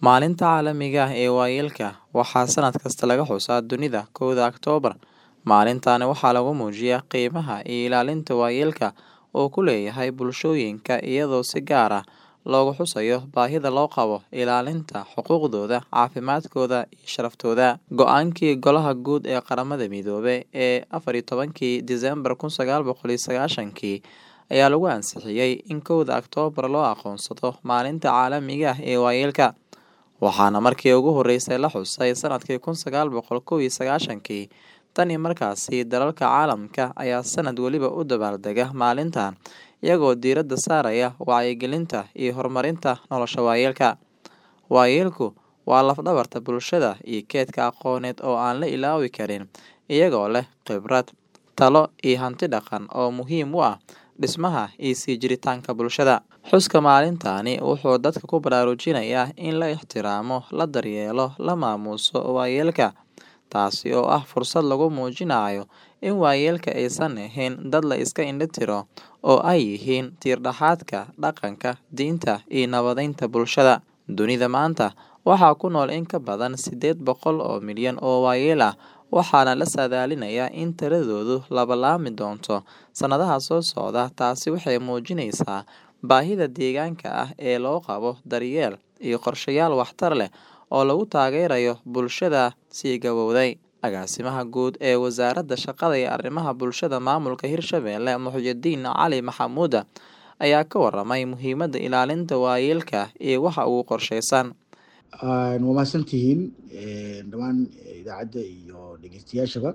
Maalinta Caalamiga ah ee Waayeelka waxaa sanad kasta laga xusaa dunida kowda Oktoobar. Maalintani waxaa lagu muujiyaa qiimaha iyo ilaalinta waayeelka uu ku leeyahay bulshooyinka iyadoo si gaar ah loogu xusayo baahida loo qabo ilaalinta xuquuqdooda, caafimaadkooda iyo sharaftooda. Go'aankii Golaha Guud ee Qaramada Midoobay ee afar iyo tobankii Diseembar kun sagaal boqol iyo sagaashankii ayaa lagu ansixiyay in kowda Oktoobar loo aqoonsado Maalinta Caalamiga ah ee Waayeelka, waxaana markii ugu horeysay la xusay sanadkii kun sagaal boqol kow iyo sagaashankii. Tan iyo markaasi, dalalka caalamka ayaa sanad waliba u dabaaldega maalintan, iyagoo diiradda saaraya wacyigelinta iyo horumarinta nolosha waayeelka. Waayeelku waa laf-dhabarta bulshada iyo kaydka aqooneed oo aan la ilaawi karin, iyagoo leh khibrad, talo iyo hanti dhaqan oo muhiim u ah dhismaha iyo sii jiritaanka bulshada. Xuska maalintani wuxuu dadka ku baraarujinayaa in la ixtiraamo, la daryeelo, la maamuuso waayeelka, taasi oo ah fursad lagu muujinayo in waayeelka aysan ahayn dad la iska indho tiro, oo ay yihiin tiir-dhexaadka dhaqanka, diinta iyo nabadeynta bulshada. Dunida maanta, waxaa ku nool in ka badan sideed boqol oo milyan oo waayeel ah, waxaana la saadaalinayaa in tiradoodu labanlaabmi doonto sanadaha soo socda. Taasi waxay muujinaysaa baahida deegaanka ah ee loo qabo daryeel iyo qorshayaal waxtar leh oo lagu taageerayo bulshada sii gabowday. Agaasimaha Guud ee Wasaaradda Shaqada iyo Arrimaha Bulshada Maamulka Hirshabelle Muxyidiin Cali Maxamuud ayaa ka warramay muhiimadda ilaalinta waayeelka iyo waxa ugu qorsheysan. waa mahadsantihiin dhammaan idaacadda iyo dhegeystayaashaba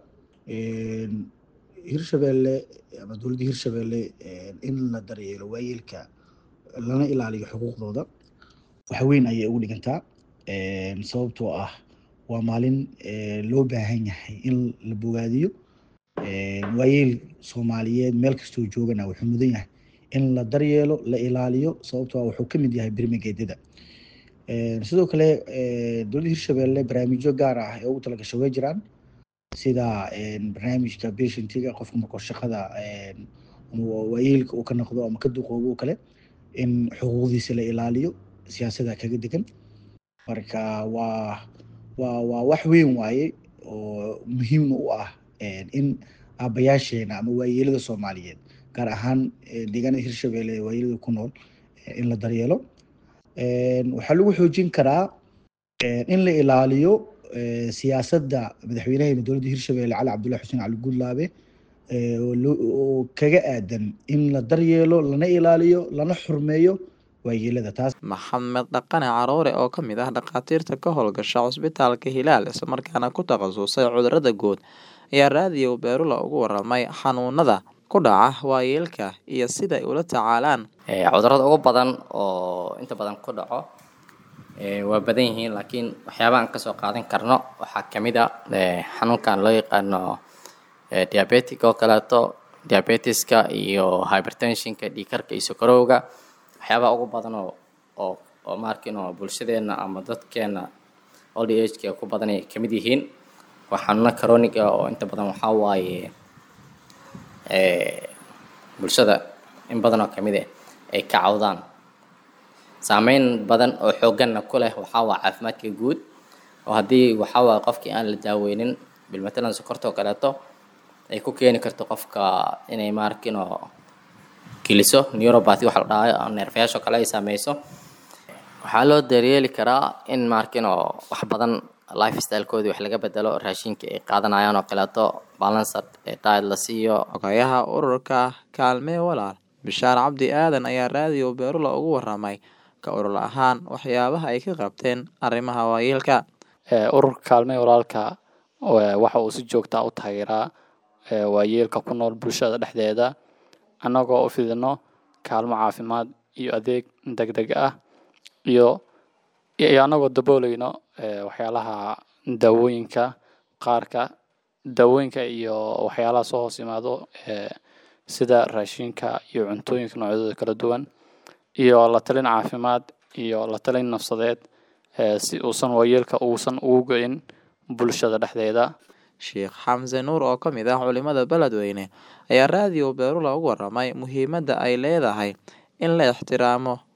hirshabelle ama dowladda hirshabelle in la daryeelo waayeelka lana ilaaliyo xuquuqdooda wax weyn ayay ugu dhigantaa sababtoo ah waa maalin loo baahan yahay in la bogaadiyo waayeel soomaaliyeed meel kastoo joogana wuxuu mudan yahay in la daryeelo la ilaaliyo sababtoo ah wuxuu ka mid yahay birmigeedyada sidoo kale dowladda hirshabelle barnaamijyo gaar ah ee ugu talagashay way jiraan sida barnaamijka patientiga qofka markuu shaqada waayeelka uu ka noqdo ama ka duqoobo oo kale in xuquuqdiisa la ilaaliyo siyaasada kaga degan marka waa waa waa wax weyn waaye oo muhiimna u ah in aabayaasheena ama waayeelada soomaaliyeed gaar ahaan deegaanada hirshabelle ee waayeelada ku nool in la daryeelo waxaa lagu xoojin karaa in la ilaaliyo siyaasadda madaxweynaheena dowladda hirshabelle cali cabdullahi xuseen cali guudlaabe oo kaga aadan in la daryeelo lana ilaaliyo lana xurmeeyo waayeelada taas Maxamed Dhaqane Caroore oo ka mid ah dhakhaatiirta ka howlgasha cusbitaalka Hilaal isla markaana ku takhasusay cudurrada guud ayaa raadiyo Beerula uga warramay xanuunada ku dhaca waayeelka iyo sida ay ula tacaalaan. cudurrada ugu badan oo inta badan ku dhaco waa badan yihiin laakiin waxyaabaha aan kasoo qaadan karno waxaa kamid a xanuunkan loo yaqaano diabetic oo kaleeto diabetiska iyo hypertensionka dhiigkarka iyo sokorowga waxyaabaha ugu badan oo oo oo maarkin oo bulshadeena ama dadkeena old ageka ku badan ay kamid yihiin waa xanuuno chronic ah oo inta badan waxaa waaye bulshada in badan oo kamid ah ay ka cawdaan saameyn badan oo xooganna ku leh waxaa waa caafimaadka guud oo haddii waxaa waa qofkii aan la daaweynin bilmatalan sokorta oo kaleeto ay ku keeni karto qofka inay maarkin oo geliso neuropathy waxa la dhahayo neerfayaasha oo kale ay saameyso waxaa loo daryeeli karaa in maarkin oo wax badan lifestylekoodii wax laga bedelo raashinka ay qaadanayaan oo kaleeto balanced diet la siiyo Xogayaha ururka Kaalmee Walaal Bishaar Cabdi Aadan ayaa raadiyo Beerula uga warramay ka urur ahaan waxyaabaha ay ka qabteen arrimaha waayeelka. ururka kaalmee walaalka waxa uu si joogta u taageeraa waayeelka ku nool bulshada dhexdeeda annagoo u fidino kaalmo caafimaad iyo adeeg degdeg ah iyo iyo annagoo daboolayno waxyaalaha daawooyinka qaarka daawooyinka iyo waxyaalaha soo hoos yimaado sida raashinka iyo cuntooyinka noocyadooda kala duwan iyo la talin caafimaad iyo la talin nafsadeed si uusan waayeelka uusan ugu go-in bulshada dhexdeeda Sheekh Xamse Nuur oo ka mid ah culimada beledweyne ayaa raadiyo Beerula uga warramay muhiimadda ay leedahay in la ixtiraamo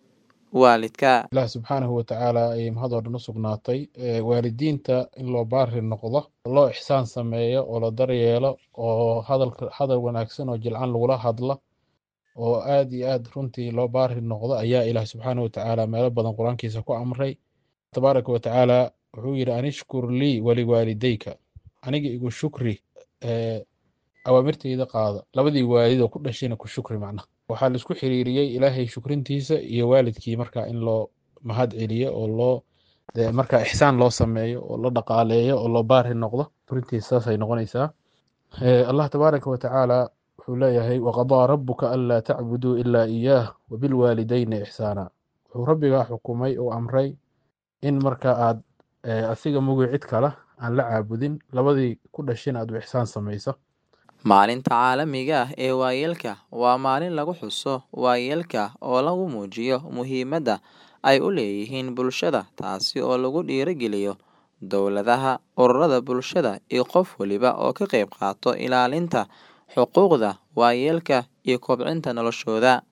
waalidka. ilaah subxaanahu watacaala ayay mahad oo dhan u sugnaatay Ee, waalidiinta in loo baari noqdo loo ixsaan sameeyo oo la daryeelo oo hadalka hadal wanaagsan oo jilcan lagula hadla oo aad iyo aad runtii loo baari noqdo ayaa ilaah subxaanahu watacaala meelo badan qur-aankiisa ku amray tabaaraka watacaala wuxuu yidhi anishkur lii waliwaalidayka aniga igu shukri ee, awaamirteyda qaada labadii waalid oo ku dhashayna ku shukri macnaha waxaa la isku xiriiriyey ilaahay shukrintiisa iyo waalidkii markaa in loo mahad celiyo oo loo dee markaa ixsaan loo sameeyo oo la dhaqaaleeyo oo loo baari noqdo shukrintiisa saasay noqonaysaa Ee, allah tabaaraka watacaala wuxuu leeyahay waqadaa rabuka anlaa tacbuduu ilaa iyaah wabilwaalidayni ixsaana wuxuu rabbigaa xukumay oo amray in marka aad ee, asiga mugi cid kale aan la caabudin labadii ku dhashayna aad u ixsaan samayso Maalinta caalamiga ah ee waayeelka waa maalin lagu xuso waayeelka oo lagu muujiyo muhiimadda ay u leeyihiin bulshada taasi oo lagu dhiirigeliyo dowladaha, ururada bulshada iyo qof waliba oo ka qayb qaata ilaalinta xuquuqda waayeelka iyo kobcinta noloshooda.